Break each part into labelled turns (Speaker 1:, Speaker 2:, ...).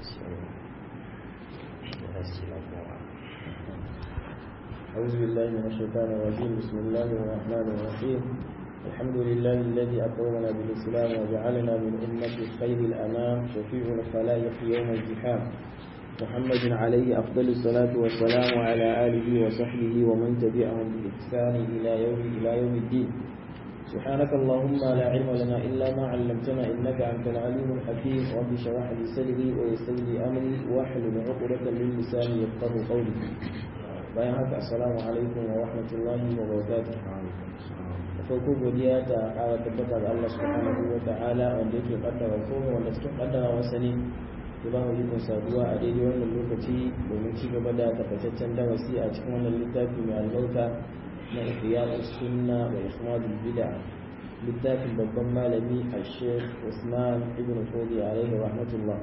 Speaker 1: أعوذ بالله من الشيطان الرجيم بسم الله الرحمن الرحيم الحمد لله الذي أكرمنا بالإسلام وجعلنا من أمة خير الأنام شفيع الخلائق يوم الزحام محمد عليه أفضل الصلاة والسلام وعلى آله وصحبه ومن تبعهم بإحسان إلى يوم إلى يوم الدين سبحانك اللهم لا علم لنا إلا ما علمتنا إنك أنت العليم الحكيم رب اشرح لي صدري ويسر لي أمري واحلل عقدة من لساني يفقه قولي bayan haka assalamu alaikum wa rahmatullahi wa barakatuh da farko godiya ta ƙara tabbata ga Allah subhanahu wa ta'ala wanda yake kaddara komai wanda cikin kaddara wasa ne ya ba mu ikon saduwa a daidai wannan lokaci domin ci gaba da takaitaccen darasi a cikin wannan littafi mai albarka na ihya'us sunna wa ihmadul bid'a littafin babban malami al-sheikh Usman ibn Fodi alaihi rahmatullah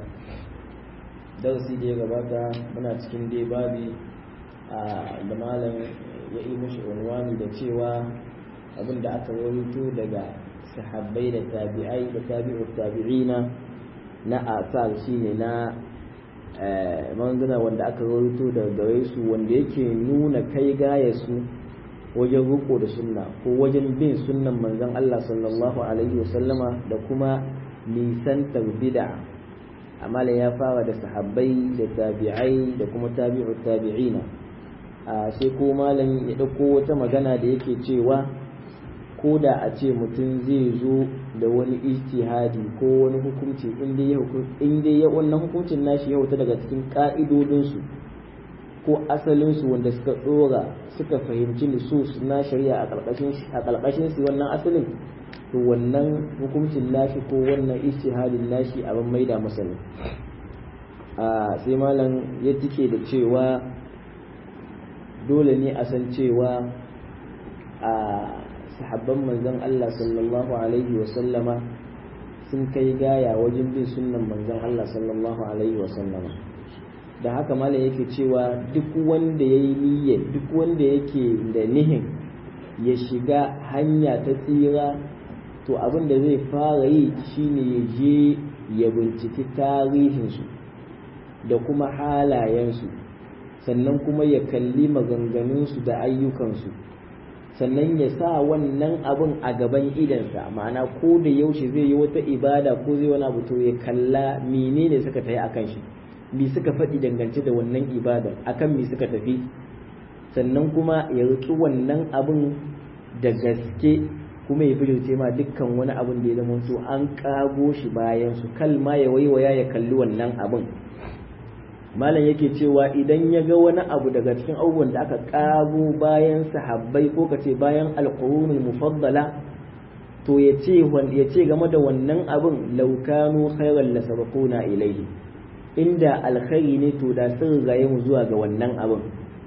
Speaker 1: darasi da ya gabata muna cikin dai babi da malam ya yi mushi unwani da cewa abin da aka rawaito daga sahabbai da tabi'ai da tabi'ut tabi'ina na asar shine na manzana wanda aka rawaito daga gare su wanda yake nuna kai gaya su wajen riko da sunna ko wajen bin sunnan manzon Allah sallallahu alaihi wasallama da kuma nisantar bid'a amma ya fara da sahabbai da tabi'ai da kuma tabi'ut tabi'ina a sai ko malam ya ɗauko wata magana da yake cewa ko da a ce mutum zai zo da wani ijtihadi ko wani hukunci inda ya wannan hukuncin nashi ya wuta daga cikin ƙa'idodinsu ko asalinsu wanda suka ɗora suka fahimci nusus na shari'a a ƙarƙashin su wannan asalin to wannan hukuncin nashi ko wannan ijtihadin nashi abin maida masa ne sai malam ya tike da cewa dole ne a san cewa a sahabban manzon Allah sallallahu alaihi wasallama sun kai gaya wajen bin sunnan manzon Allah sallallahu alaihi wasallama da haka malam yake cewa duk wanda ya yi niyyar duk wanda yake da nihin ya shiga hanya ta tsira to abin da zai fara yi shine ya je ya binciki tarihinsu da kuma halayensu sannan kuma ya kalli maganganunsu da ayyukansu sannan ya sa wannan abin a gaban idansa ma'ana ko da yaushe zai yi wata ibada ko zai wani abu to ya kalla menene suka tafi akan shi me suka faɗi dangance da wannan ibada akan me suka tafi sannan kuma ya riƙi wannan abin da gaske kuma ya bijirce ma dukkan wani abin da ya zama to an kago shi bayan su kalma ya waiwaya ya kalli wannan abin malam yake cewa idan ya ga wani abu daga cikin abubuwan da aka kago bayan sahabbai ko kace bayan alqurunul mufaddala to ya ce ya ce game da wannan abin laukanu khairan la sabaquna ilayhi inda alkhairi ne to da sun gaye mu zuwa ga wannan abin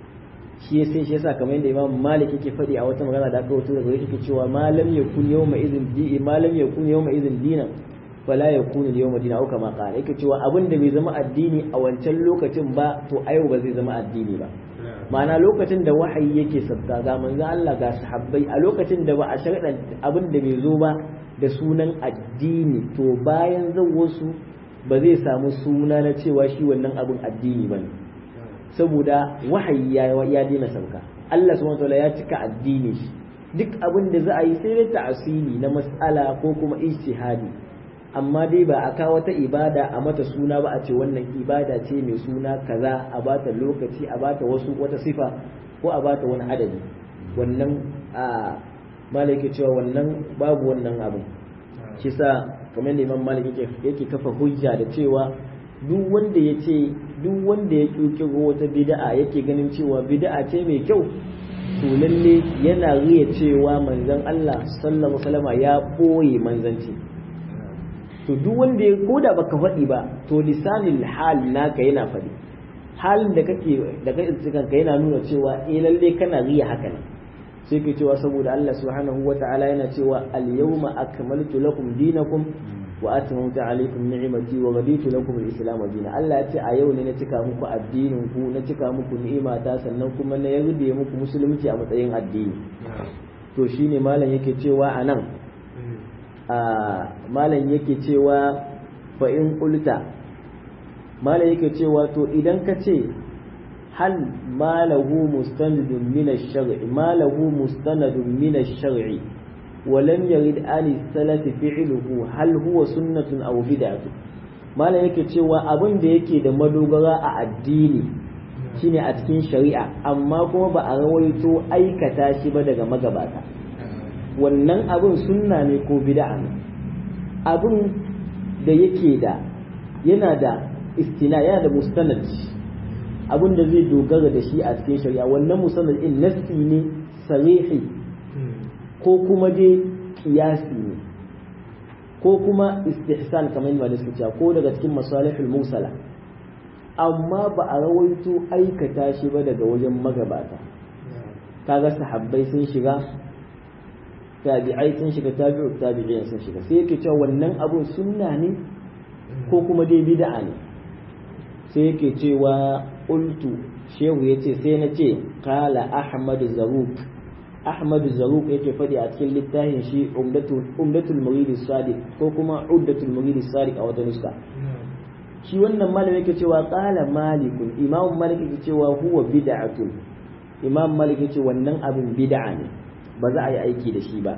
Speaker 1: shi sai shi yasa kamar yadda Imam Malik yake faɗi a wata magana da aka wato daga yake cewa malam yakun yawma idhin di malam yakun yawma idhin dinan fala yakunu al-yawma dinan au kama qala yake cewa abin da bai zama addini a wancan lokacin ba to a yau ba zai zama addini ba ma'ana lokacin da wahayi yake sabta ga manzo Allah ga sahabbai a lokacin da ba a sharɗa abin da bai zo ba da sunan addini to bayan zan wasu ba zai samu suna na cewa shi wannan abin addini ba ne saboda wahayi ya ya daina sauka Allah subhanahu wataala ya cika addini shi duk abin da za a yi sai dai ta'asili na mas'ala ko kuma ijtihadi amma dai ba a kawo wata ibada a mata suna ba a ce wannan ibada ce mai suna kaza a bata lokaci a bata wasu wata sifa ko a bata wani adadi wannan a malaki cewa wannan babu wannan abu shi sa kamar da imam malik yake kafa hujja da cewa duk wanda ya ce duk wanda ya kirkiro wata bid'a yake ganin cewa bid'a ce mai kyau to lalle yana riya cewa manzon Allah sallallahu alaihi wasallam ya boye manzanci to duk wanda ya koda baka faɗi ba to lisanil hal naka yana faɗi halin da kake da kai kanka yana nuna cewa eh lalle kana riya haka ne sai ke cewa saboda Allah subhanahu wata'ala yana cewa al-yawma akmaltu lakum dinakum wa atmamtu alaykum ni'mati wa raditu lakum al-islam dinan Allah ya ce a yau ne na cika muku addinin ku na cika muku ni'imata sannan kuma na yarda muku musulunci a matsayin addini to shine malam yake cewa anan a malam yake cewa fa in qulta mala yake cewa to idan ka ce hal malahu mustanadun min ash-shar'i malahu mustanadun min ash-shar'i wa lam yarid an salaf fi'luhu hal huwa sunnatun aw bid'atun mala yake cewa abin da yake da madogara a addini shine a cikin shari'a amma kuma ba a rawaito aikata shi ba daga magabata wannan abin sunna ne ko bid'a ne abin da yake da yana da istina yana da mustanad abin da zai dogara da shi a cikin shari'a wannan mustanad din nassi ne sarihi ko kuma dai kiyasi ne ko kuma istihsan kamar yadda suka cewa ko daga cikin masalihul musala amma ba a rawaito aikata shi ba daga wajen magabata kaga sahabbai sun shiga tabi'ai sun shiga tabi'u tabi'in sun shiga sai yake cewa wannan abun sunna ne ko kuma dai bid'a ne sai yake cewa qultu shehu yace sai na ce qala ahmad zaruk ahmad zaruk yake faɗi a cikin littafin shi umdatul umdatul murid sadiq ko kuma uddatul murid sadiq a wata nuska shi wannan malam yake cewa qala malikun imam malik yake cewa huwa bid'atun imam malik yake wannan abin bid'a ne ba za a yi aiki da shi ba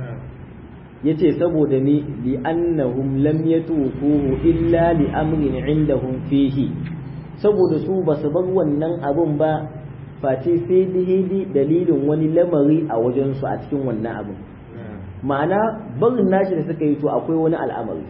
Speaker 1: yace saboda ni li annahum lam yatufuhu illa li amrin indahum fihi saboda su ba su bar wannan abun ba face sai dihidi dalilin wani lamari a wajen su a cikin wannan abun ma'ana barin nashi da suka yi to akwai wani al'amari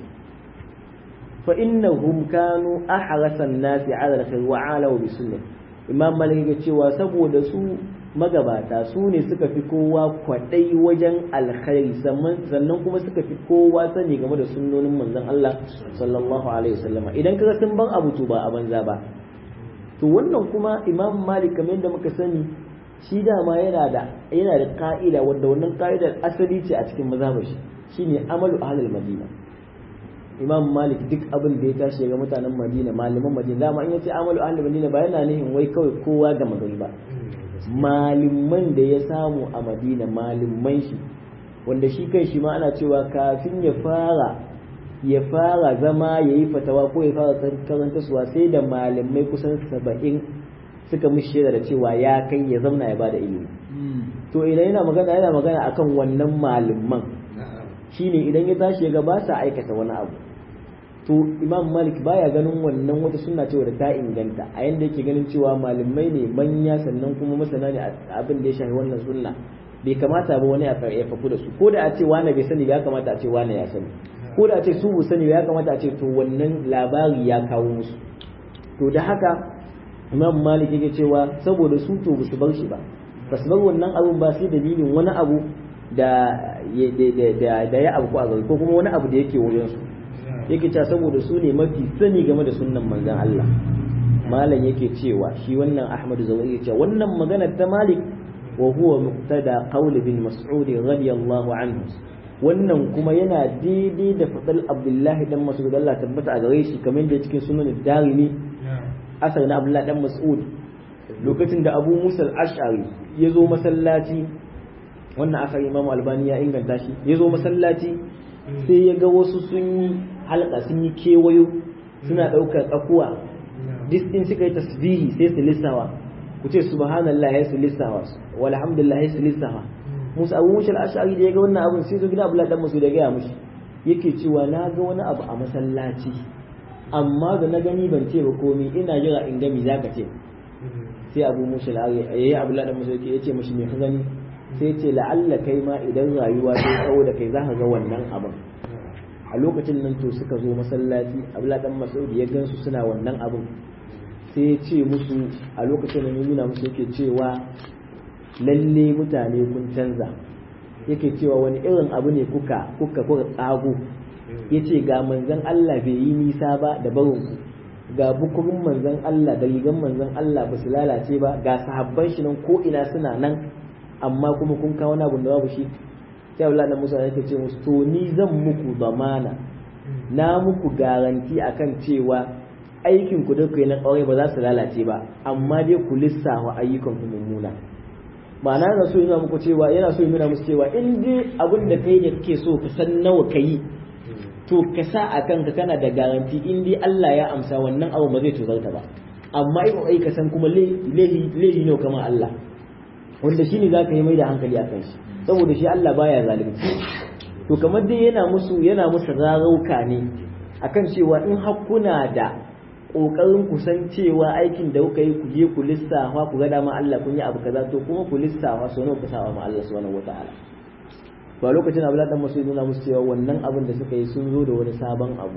Speaker 1: fa innahum kanu ahrasan nasi ala alkhair wa ala bi sunnah imam malik ya cewa saboda su magabata su ne suka fi kowa kwaɗai wajen alkhairi sannan kuma suka fi kowa sani game da sunnonin manzon Allah sallallahu alaihi wasallama idan kaga sun ban abu to ba a banza ba to wannan kuma imam malik kamar yadda muka sani shi dama yana da yana da ka'ida wanda wannan ka'idar asali ce a cikin mazhabar shi shine amalu ahlul madina imam malik duk abin da ya tashi ga mutanen madina malaman madina dama in yace amalu ahlul madina ba yana nihin wai kawai kowa ga magari ba malaman da ya samu a madina malaman shi wanda shi kan shi ma ana cewa kafin ya fara ya fara zama ya yi fatawa ko ya fara karanta suwa sai da malamai kusan saba'in suka mishi da cewa ya kai ya zamna ya bada ilimi to idan yana magana yana magana akan wannan malaman shine idan ya tashi ga ba sa aikata wani abu to imam malik baya ganin wannan wata sunna cewa da ta inganta a yanda yake ganin cewa malamai ne manya sannan kuma masana ne abin da ya shafi wannan sunna bai kamata ba wani ya fafu da su ko da a ce wani bai sani ya kamata a ce wani ya sani ko da a ce su bu sani ya kamata a ce to wannan labari ya kawo musu to da haka imam malik yake cewa saboda su to ba su bar shi ba ba su bar wannan abun ba sai dalilin wani abu da da ya abu a gari ko kuma wani abu da yake wajen su yake cewa saboda su ne mafi sani game da sunnan manzon Allah malam yake cewa shi wannan Ahmad Zawai yake cewa wannan magana ta Malik wa huwa muqtada qawl bin Mas'ud radiyallahu anhu wannan kuma yana daidai da fadal Abdullah dan Mas'ud Allah tabbata a gare shi kamar da cikin sunan Darimi asar na Abdullah dan Mas'ud lokacin da Abu Musa al-Ash'ari ya zo masallaci wannan asar Imam Albani ya inganta shi ya zo masallaci sai ya ga wasu sun yi halka sun yi kewayo suna ɗaukar tsakuwa dis in suka yi tasbihi sai su lissawa ku ce subhanallah ya su lissawa walhamdulillah ya su lissawa musa abu mushal ashari da ya ga wannan abin sai zo gida abdullahi dan musu da gaya mushi yake cewa na ga wani abu a masallaci amma da na gani ban ce ba komai ina jira in gami zaka ce sai abu mushal yayi abdullahi dan musu ya ce mishi me ka gani sai ce la'alla kai ma idan rayuwa ta tsawo da kai zaka ga wannan abin a lokacin nan to suka zo masallaci abla dan masaudi ya gansu suna wannan abin sai ya ce musu a lokacin nan ya nuna musu yake cewa lalle mutane kun canza yake cewa wani irin abu ne kuka kuka kuka tsago yace ga manzon Allah bai yi nisa ba da barin ku ga bukurin manzon Allah da rigan manzon Allah ba su lalace ba ga sahabban shi nan ko ina suna nan amma kuma kun kawo wani abu da babu shi sai Allah da Musa yake ce musu to ni zan muku zamana na muku garanti akan cewa aikin ku da kai na ƙauye ba za su lalace ba amma dai ku lissafa ayyukan ku mummuna ma'ana yana so yana muku cewa yana so yana musu cewa in dai abin da kai da kake so ka san nawa kai to ka sa a kanka kana da garanti in dai Allah ya amsa wannan abu ba zai tozarta ba amma in ai ka san kuma lehi ne kamar Allah wanda shine zaka yi mai da hankali akan shi saboda shi Allah baya zalunci to kamar dai yana musu yana musu rarauka ne akan cewa in hakkuna da kokarin ku san cewa aikin da kuka yi ku je ku lissafa ku ga dama Allah kun yi abu kaza to kuma ku lissafa so nawa ku sawa ma Allah subhanahu wataala to a lokacin Abdullahi dan Mas'ud nuna musu cewa wannan abin da suka yi sun zo da wani sabon abu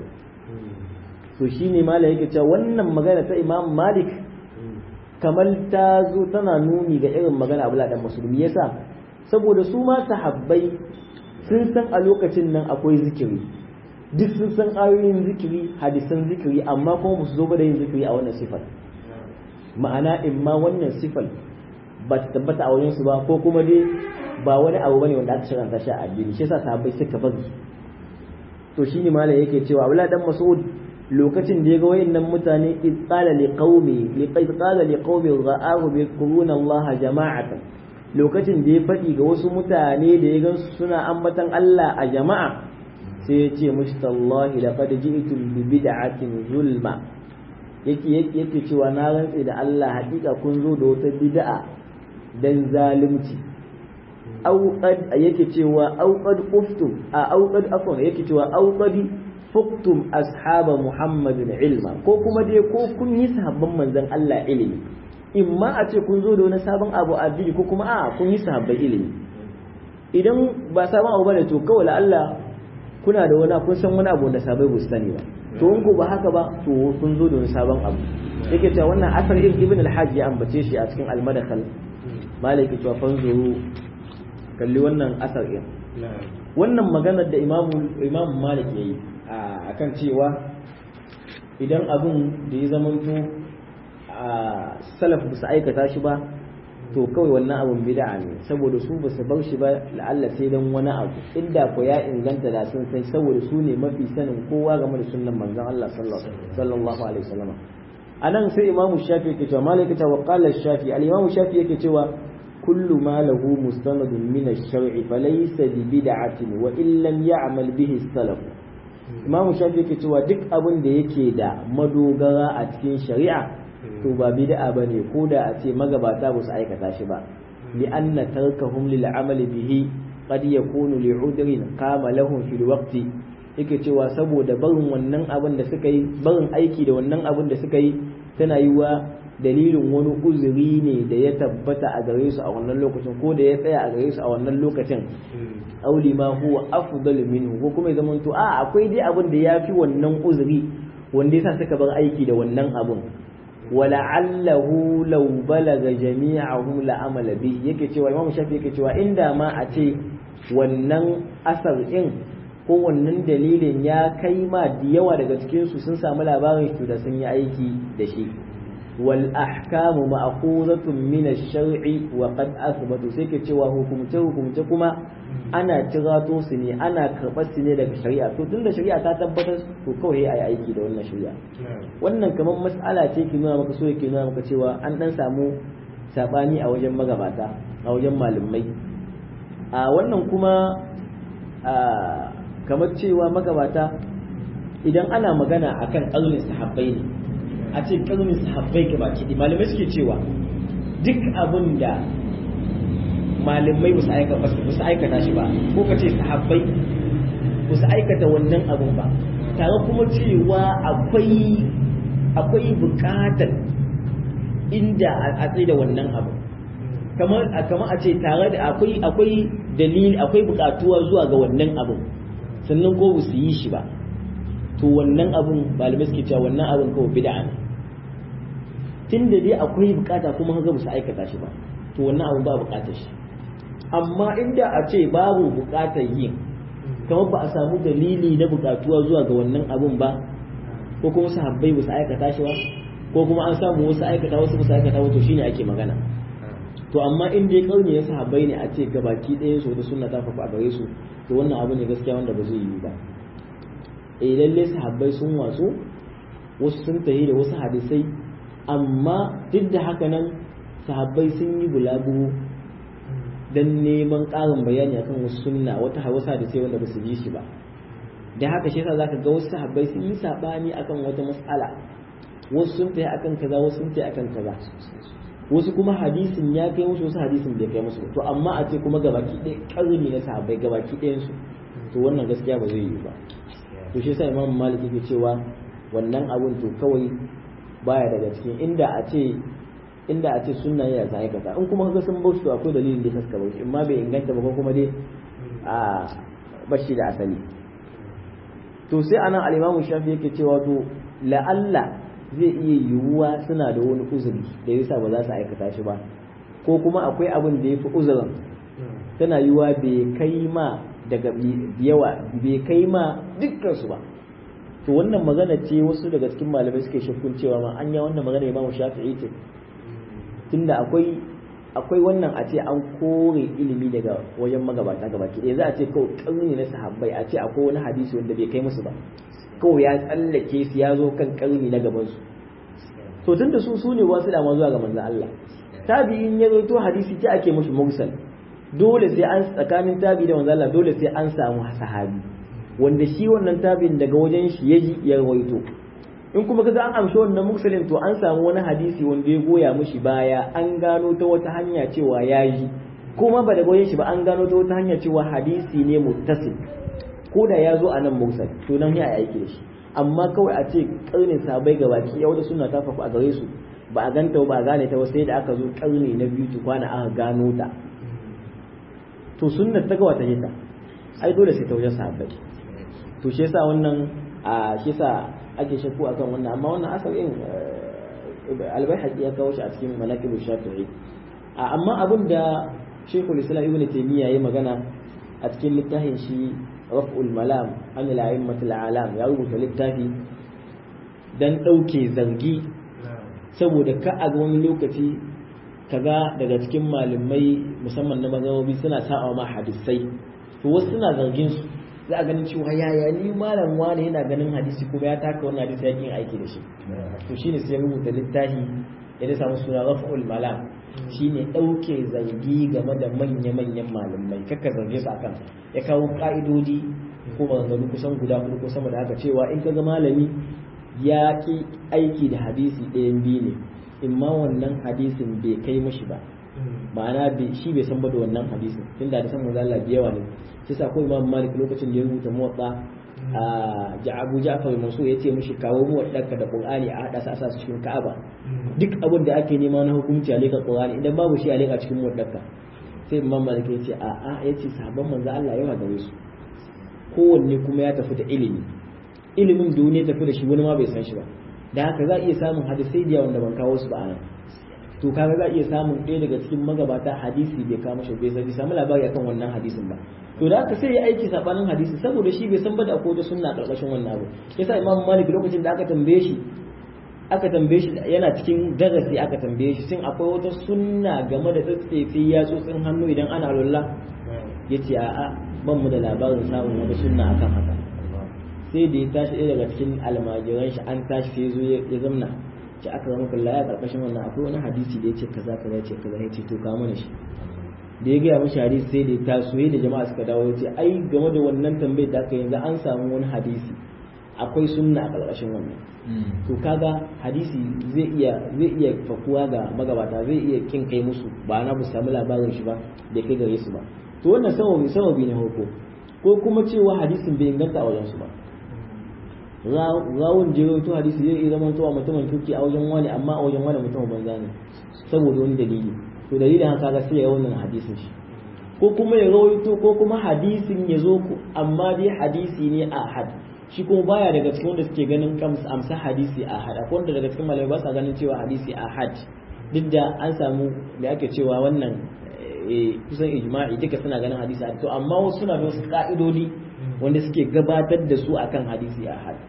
Speaker 1: to shine malai yake cewa wannan magana ta Imam Malik kamar ta zo tana nuni ga irin magana Abdullahi dan Mas'ud me yasa saboda su ma sahabbai sun san a lokacin nan akwai zikiri duk sun san ayoyin zikiri hadisan zikiri amma kuma ba su zo ba da yin zikiri a wannan sifar ma'ana in ma wannan sifar ba ta tabbata a wajen su ba ko kuma dai ba wani abu bane wanda aka shiranta shi a addini shi yasa sahabbai suka bari to shine malam yake cewa Abdullah dan Mas'ud lokacin da ya ga wayannan mutane id qala li qaumi li qala li qaumi ra'ahu bi quruna Allah jama'atan lokacin da ya faɗi ga wasu mutane da ya gansu suna ambatan Allah a jama'a sai ya ce mushtallahi laqad ji'tum bi bid'atin zulma yake yake yake cewa na rantse da Allah hakika kun zo da wata bid'a dan zalunci au qad yake cewa au qad quftum a au qad afwan yake cewa au qad fuqtum ashaba muhammadin ilma ko kuma dai ko kun yi sahabban manzon Allah ilimi in ma a ce kun zo da wani sabon abu a addini ko kuma a kun yi sahabbai ilimi idan ba sabon abu bane to kawai Allah kuna da wani kun san wani abu da sabai ba su sani ba to in ko ba haka ba to kun zo da wani sabon abu yake cewa wannan asar ibn al-hajj ya ambace shi a cikin al-madakhal malai yake cewa fanzuru kalli wannan asar din wannan maganar da imamu imamu malik yayi akan cewa idan abun da ya zamanto a salaf ba su aikata shi ba to kawai wannan abun bid'a ne saboda su ba su bar shi ba la'alla sai dan wani abu inda ko ya inganta da sun sai saboda su ne mafi sanin kowa game da sunnan manzon Allah sallallahu alaihi wasallam anan sai imamu shafi yake cewa malaka ta wa qala shafi al imamu shafi yake cewa kullu ma lahu mustanadun min ash-shar'i falaysa bi bid'atin wa in lam ya'mal bihi as-salaf imamu shafi yake cewa duk abin da yake da madogara a cikin shari'a to ba bid'a bane ko da a ce magabata ba su aikata shi ba li anna tarkahum lil amali bihi qad yakunu li udrin qama lahum fil waqti yake cewa saboda barin wannan abin da suka yi barin aiki da wannan abin da suka yi tana yi wa dalilin wani uzuri ne da ya tabbata a gare su a wannan lokacin ko da ya tsaya a gare su a wannan lokacin auli ma huwa afdal minhu ko kuma ya zamanto a akwai dai abin da yafi wannan uzuri wanda yasa suka bar aiki da wannan abin wala'allahu law balaga jami'ahum la amala bi yake cewa imamu shafi yake cewa inda ma a ce wannan asar din ko wannan dalilin ya kai ma da yawa daga cikin su sun samu labarin shi da sun yi aiki da shi wal ahkamu ma'khuzatun min ash-shar'i wa qad athbatu sai ke cewa hukumce hukumce kuma ana cirato su ne ana karɓar su ne daga shari'a to tunda shari'a ta tabbatar to kawai ai aiki da wannan shari'a wannan kamar mas'ala ce ke nuna maka so yake nuna maka cewa an dan samu sabani a wajen magabata a wajen malamai a wannan kuma kamar cewa magabata idan ana magana akan ƙarnin sahabbai ne a ce ƙarnin sahabbai ka baki malamai suke cewa duk abin da malamai ba su aikata shi ba ko ka ce sahabbai ba su aikata wannan abun ba tare kuma cewa akwai akwai bukatar inda a tsaye da wannan abu kamar kamar a ce tare da akwai akwai dalili akwai bukatuwa zuwa ga wannan abun sannan ko ba su yi shi ba to wannan abun malamai suke cewa wannan abun kawai bid'a ne tunda dai akwai bukata kuma haka ba su aikata shi ba to wannan abun ba bukatar shi amma inda a ce babu bukatar yin kamar ba a samu dalili na bukatuwa zuwa ga wannan abun ba ko kuma sahabbai ba su aikata shi ba ko kuma an samu wasu aikata wasu ba su aikata wato shine ake magana to amma in dai kauni ya sahabbai ne a ce gabaki ɗaya su da sunna ta fafa a gare su to wannan abu ne gaskiya wanda ba zai yiwu ba eh lalle sahabbai sun watsu wasu sun tahi da wasu hadisai amma duk da haka nan sahabbai sun yi bulagu dan neman ƙarin bayani akan wasu sunna wata wasu hadisai wanda ba su ji shi ba da haka shi yasa zaka ga wasu sahabbai sun yi sabani akan wata mas'ala wasu sun tayi akan kaza wasu sun tayi akan kaza wasu kuma hadisin ya kai musu wasu hadisin bai kai musu to amma a ce kuma gabaki ɗaya ƙarni na sahabbai gabaki ɗayan su to wannan gaskiya ba zai yi ba to shi yasa imam malik yake cewa wannan abun to kawai baya daga cikin inda a ce inda a ce sunna ya sa aikata in kuma kaga sun bauchi to akwai dalilin da suka bauchi in ma bai inganta ba ko kuma dai a bashi da asali to sai anan al-imamu shafi yake cewa to la'alla zai iya yiwuwa suna da wani uzuri da yasa ba za su aikata shi ba ko kuma akwai abin da ya fi uzurin tana yiwuwa bai kai ma daga yawa bai kai ma dukkansu ba to wannan magana ce wasu daga cikin malamai suke shakkun cewa ma anya wannan magana imamu shafi'i ce tunda akwai akwai wannan a ce an kore ilimi daga wajen magabata gabaki ɗaya za a ce kawai ƙarni na sahabbai a ce akwai wani hadisi wanda bai kai musu ba kawai ya tsallake su ya zo kan ƙarni na gabansu to tunda su su ne wasu dama zuwa ga manzon Allah tabi'in ya zo to hadisi ta ake mushi mursal dole sai an tsakanin tabi da manzon Allah dole sai an samu sahabi wanda shi wannan tabi'in daga wajen shi ya ji ya rawaito in kuma kaga an amshi wannan mursalin to an samu wani hadisi wanda ya goya mushi baya an gano ta wata hanya cewa ya yi kuma ba da goyen shi ba an gano ta wata hanya cewa hadisi ne muttasil ko da ya zo a nan mursal to nan ya aiki da shi amma kawai a ce karnin sabai ga baki ya wata suna ta faku a gare su ba a ganta ba a gane ta sai da aka zo karni na biyu tukwana aka gano ta to sunnar ta gawa ta yi ta ai dole sai ta wajen sahabbai to shi yasa wannan a shi yasa ake shakku akan wannan amma wannan asalin albayhaqi ya kawo shi a cikin manaqib shafi'i amma abin da Sheikhul Islam Ibn Taymiyyah ya magana a cikin littafin shi Raf'ul Malam an al-a'immatul alam ya rubuta littafi dan dauke zargi saboda ka a ga wani lokaci kaga daga cikin malamai musamman na mazhabobi suna sa'a ma hadisai to wasu suna zargin su za a ganin cewa yaya ni malam wani yana ganin hadisi kuma ya taka wannan hadisi ya yin aiki da shi to shine sai ya rubuta littafi ya samu suna raf'ul malam shine dauke zargi game da manya-manyan malamai kakka zarge su akan ya kawo ka'idodi ko maganganu kusan guda hudu ko sama da haka cewa in ka ga malami ya ki aiki da hadisi ɗayan biyu ne in ma wannan hadisin bai kai mashi ba ma'ana shi bai san ba da wannan hadisin tunda da san manzo Allah da yawa ne shi sa ko Imam Malik lokacin da ya rubuta muwatta a Abu Ja'far Mansur ya ce mishi kawo muwaddarka da Qur'ani a hada sa a su cikin Ka'aba duk abin da ake nema na hukunci a leka Qur'ani idan babu shi a leka cikin muwaddarka sai Imam Malik ya ce a a ya ce sahabban manzo Allah yawa gare su kowanne kuma ya tafi da ilimi ilimin duniya tafi da shi wani ma bai san shi ba da haka za a iya samun hadisai da wanda ban kawo su ba a nan to kaga za a iya samun ɗaya daga cikin magabata hadisi bai kama shi bai bai samu labari akan wannan hadisin ba to da haka sai ya aiki sabanin hadisi saboda shi bai san ba da akwai wata sunna karkashin wannan abu yasa imam malik lokacin da aka tambaye shi aka tambaye shi yana cikin darasi aka tambaye shi shin akwai wata sunna game da tsatsefe ya tsotsin hannu idan ana lullah yace a'a ban mu da labarin samun wata sunna akan haka sai da ya tashi ɗaya daga cikin almajiran shi an tashi sai zo ya zamna ce aka zama kalla ya karkashin wannan akwai wani hadisi da ya ce kaza kaza ce kaza ya ce to ka mana shi da ya gaya mashi hadisi sai da ya taso da jama'a suka dawo ya ce ai game da wannan tambayar da aka yanzu an samu wani hadisi akwai sunna a karkashin wannan to kaga hadisi zai iya zai iya fakuwa ga magabata zai iya kin kai musu ba na bu samu labarin shi ba da kai gare su ba to wannan sababi sababi ne hoko ko kuma cewa hadisin bai inganta a wajen su ba rawun jero to hadisi zai iya zama towa mutumin kirki a wajen wani amma a wajen wani mutumin banza ne saboda wani dalili to dalilin haka ga sai ya wannan hadisin shi ko kuma ya rawaito ko kuma hadisin ya zo amma dai hadisi ne a had shi kuma baya daga cikin wanda suke ganin amsa hadisi a had akwai wanda daga cikin malamai ba sa ganin cewa hadisi a had duk da an samu da ake cewa wannan kusan ijma'i duka suna ganin hadisi a to amma wasu suna da wasu ka'idodi wanda suke gabatar da su akan hadisi a had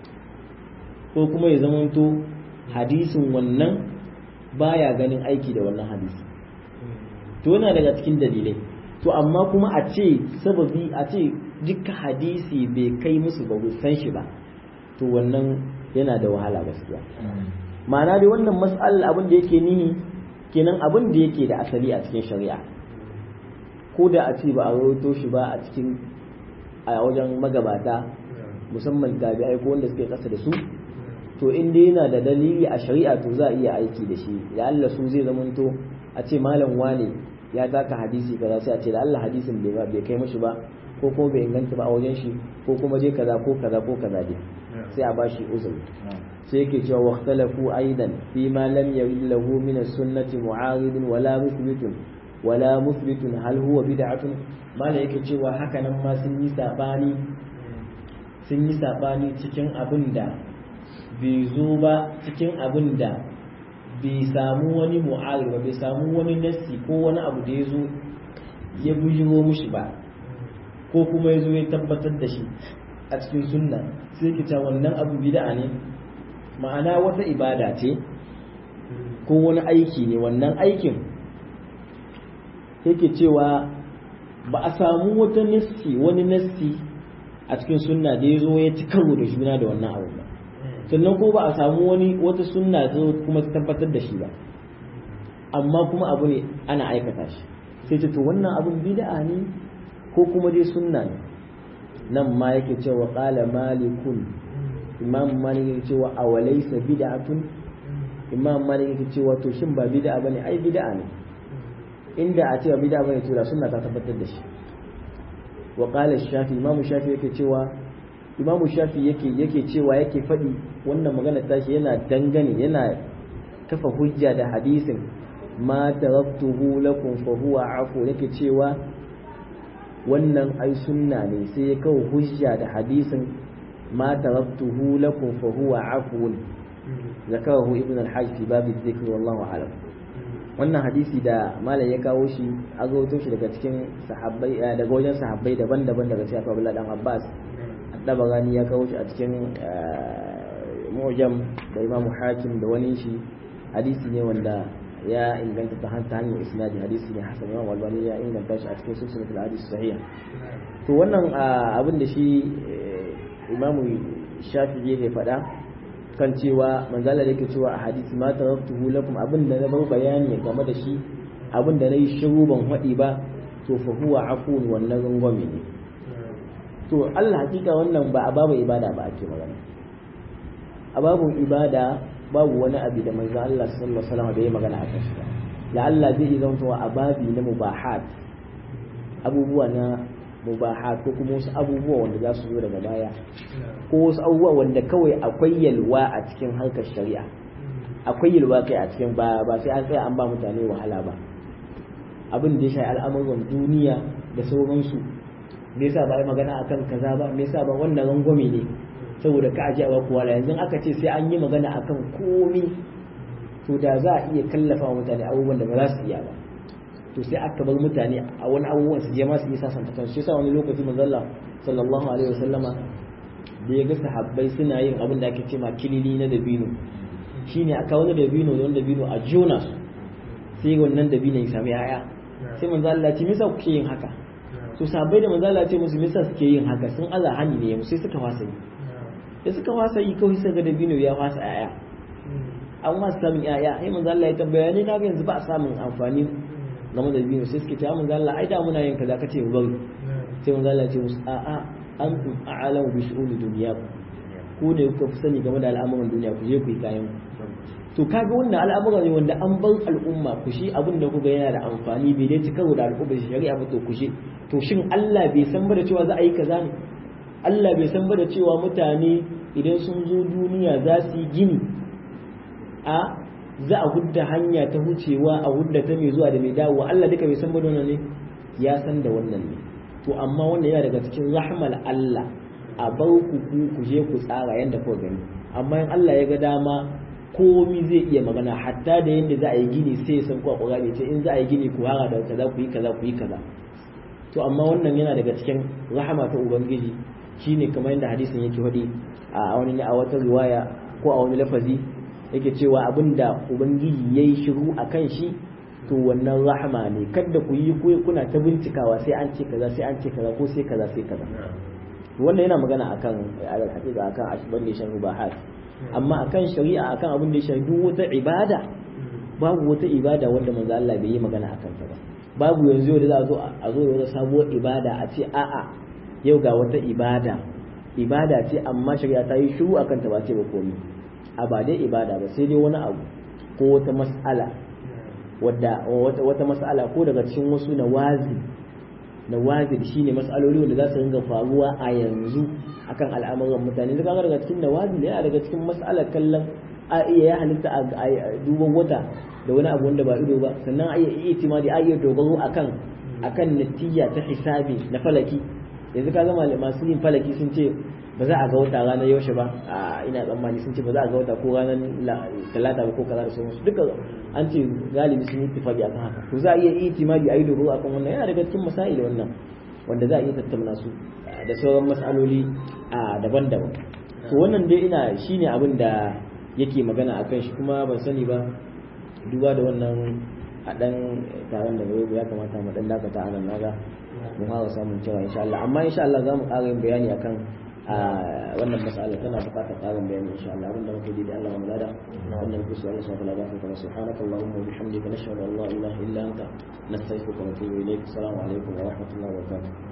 Speaker 1: ko kuma ya zamanto hadisin wannan baya ganin aiki da wannan hadisi to yana daga cikin dalilai to amma kuma a ce sababi a ce duka hadisi bai kai musu ba san shi ba to wannan yana da wahala gaskiya ma'ana dai wannan mas'alar abin da yake nihi kenan abin da yake da asali a cikin shari'a ko da a ce ba a rawaito shi ba a cikin a wajen magabata musamman tabi'ai ko wanda suke kasa da su to in dai yana da dalili a shari'a to za a iya aiki da shi da Allah su zai zamanto a ce malam wane ya taka hadisi kaza sai a ce da Allah hadisin bai bai kai mashi ba ko kuma bai inganta ba a wajen shi ko kuma je kaza ko kaza ko kaza dai sai a bashi uzuri sai yake cewa waqtalafu aidan fi ma lam yarid lahu min as-sunnati mu'arid wala muthbitun wala muthbitun hal huwa bid'atun mala yake cewa haka nan ma sun yi sabani sun yi sabani cikin abin da bai zo ba cikin abin da bai samu wani mu'ari ba bai samu wani nassi ko wani abu da ya zo ya bujiro mushi ba ko kuma ya zo ya tabbatar da shi a cikin sunna sai ki ta wannan abu bid'a ne ma'ana wata ibada ce ko wani aiki ne wannan aikin yake cewa ba a samu wata nassi wani nassi a cikin sunna da ya zo ya ci karo da juna da wannan abu ba sannan ko ba a samu wani wata sunna zo kuma ta tabbatar da shi ba amma kuma abu ne ana aikata shi sai ce to wannan abun bid'a ne ko kuma dai sunna ne nan ma yake cewa qala malikun imam malik yake cewa awalaysa bid'atun imam malik yake cewa to shin ba bid'a bane ai bid'a ne inda a cewa bid'a bane to da sunna ta tabbatar da shi wa qala shafi imam shafi yake cewa imam shafi yake yake cewa yake faɗi wannan magana tashi yana dangane yana kafa hujja da hadisin ma taraktuhu lakum fa huwa afu yake cewa wannan ai sunna ne sai ya kawo hujja da hadisin ma taraktuhu lakum fa huwa afu zakarahu ibn al-hajj fi bab adh-dhikr wallahu a'lam wannan hadisi da malam ya kawo shi a gawato shi daga cikin sahabbai daga wajen sahabbai daban-daban daga cikin Abdullah dan Abbas Dabagani ya kawo shi a cikin Mu'jam da Imam Hakim da wani shi hadisi ne wanda ya inganta ta hanyar isnadi hadisi ne hasan Imam Albani ya inganta shi a cikin silsilatul hadis sahiha to wannan abin da shi Imam Shafi'i ya faɗa kan cewa manzala da yake cewa a hadisi ma taraktuhu lakum abin da na bar bayani game da shi abin da nayi shiru ban haɗi ba to fa huwa afun wannan rangwame ne to Allah hakika wannan ba a babu ibada ba ake magana a babun ibada babu wani abu da manzo Allah sallallahu alaihi wasallam da ya magana akan shi ba la Allah zai zanto a babi na mubahat abubuwa na mubahat ko kuma wasu abubuwa wanda za su zo daga baya ko wasu abubuwa wanda kawai akwai yalwa a cikin harkar shari'a akwai yalwa kai a cikin ba ba sai an tsaya an ba mutane wahala ba abin da ya shafi al'amuran duniya da sauransu me yasa ba yi magana akan kaza ba me yasa ba wannan rangwame ne saboda ka aje ba kowa yanzu aka ce sai an yi magana akan komi to da za a iya kallafa mutane abubuwan da ba za su iya ba to sai aka bar mutane a wani abubuwan su je ma su yi sasanta kansu shi yasa wani lokaci manzalla sallallahu alaihi wasallama da ya ga sahabbai suna yin abin da ake ce ma kilili na dabino shine aka wani dabino da wani dabino a jona su sai wannan dabino ya sami yaya sai manzo Allah ce me yasa kuke yin haka to sahabbai da manzo Allah ce musu me yasa suke yin haka sun Allah hani ne sai suka fasa yi da suka fasa yi kawai sai ga dabino ya fasa yaya an ma samun yaya sai manzo Allah ya tambaya ne kaga yanzu ba samun amfani game da dabino sai suke ce manzo Allah ai da muna yin kaza kace bari sai manzo Allah ya ce musu a'a antum a'lamu bi shu'uni dunyakum ku ne kuka fi sani game da al'amuran duniya ku je ku yi kayan to kaga wannan al'amura ne wanda an bar al'umma ku shi abin da kuga yana da amfani bai dai cika da al'umma shari'a ba to ku shi to shin Allah bai san ba da cewa za a yi kaza ne Allah bai san ba da cewa mutane idan sun zo duniya za su yi gini a za a hudda hanya ta wucewa a hudda ta mai zuwa da mai dawowa Allah duka bai san ba da wannan ne ya san da wannan ne to amma wannan yana daga cikin rahmal Allah a bar ku ku ku je ku tsara yanda kuka gani amma in Allah ya ga dama komi zai iya magana hatta da yanda za a yi gini sai ya san ku a Qur'ani ce in za a yi gini ku hara da kaza ku yi kaza ku yi kaza to amma wannan yana daga cikin rahama ta ubangiji shine kamar yadda hadisin yake faɗi a wani a wata riwaya ko a wani lafazi yake cewa abinda ubangiji yayi shiru akan shi to wannan rahama ne kada ku yi kuna ta bincikawa sai an ce kaza sai an ce kaza ko sai kaza sai kaza wannan yana magana akan alal haqiqa akan ashban da shan rubahat amma akan shari'a akan abin da ya shafi duk wata ibada babu wata ibada wanda manzo Allah bai yi magana akan ta ba babu yanzu da za a zo a zo da wata sabuwar ibada a ce a'a yau ga wata ibada ibada ce amma shari'a ta yi shiru akan ta ba ce ba komai a ba dai ibada ba sai dai wani abu ko wata mas'ala wadda wata mas'ala ko daga cikin wasu nawazi nawazil shine mas'aloli wanda za su ringa faruwa a yanzu akan al'amuran mutane daga daga cikin nawazil yana daga cikin mas'alar kallon a iya ya halitta a duban wata da wani abu wanda ba ido ba sannan a iya itimadi a iya dogaro akan akan natija ta hisabi na falaki yanzu ka gama masu yin falaki sun ce ba za a ga wata ranar yaushe ba a ina tsammani sun ce ba za a ga wata ko ranar talata ba ko kaza da sauransu duka an ce galibi sun yi tafaki akan haka to za a iya itimadi a yi dogaro akan wannan yana daga cikin masail wannan wanda za a iya tattauna su da sauran masaloli a daban-daban to wannan dai ina shine abin da yake magana akan shi kuma ban sani ba duba da wannan a dan taron da ya kamata mu dan dakata a nan naga mu fara samun cewa insha Allah amma insha Allah za mu ƙara yin bayani akan a wannan mas'ala tana buƙatar ƙarin bayani insha Allah abinda muke yi da Allah mu lada wannan muke so Allah subhanahu wa ta'ala kuma subhanaka allahumma wa bihamdika nashhadu an la ilaha illa anta nastaghfiruka wa natubu ilayk assalamu alaikum wa rahmatullahi wa barakatuh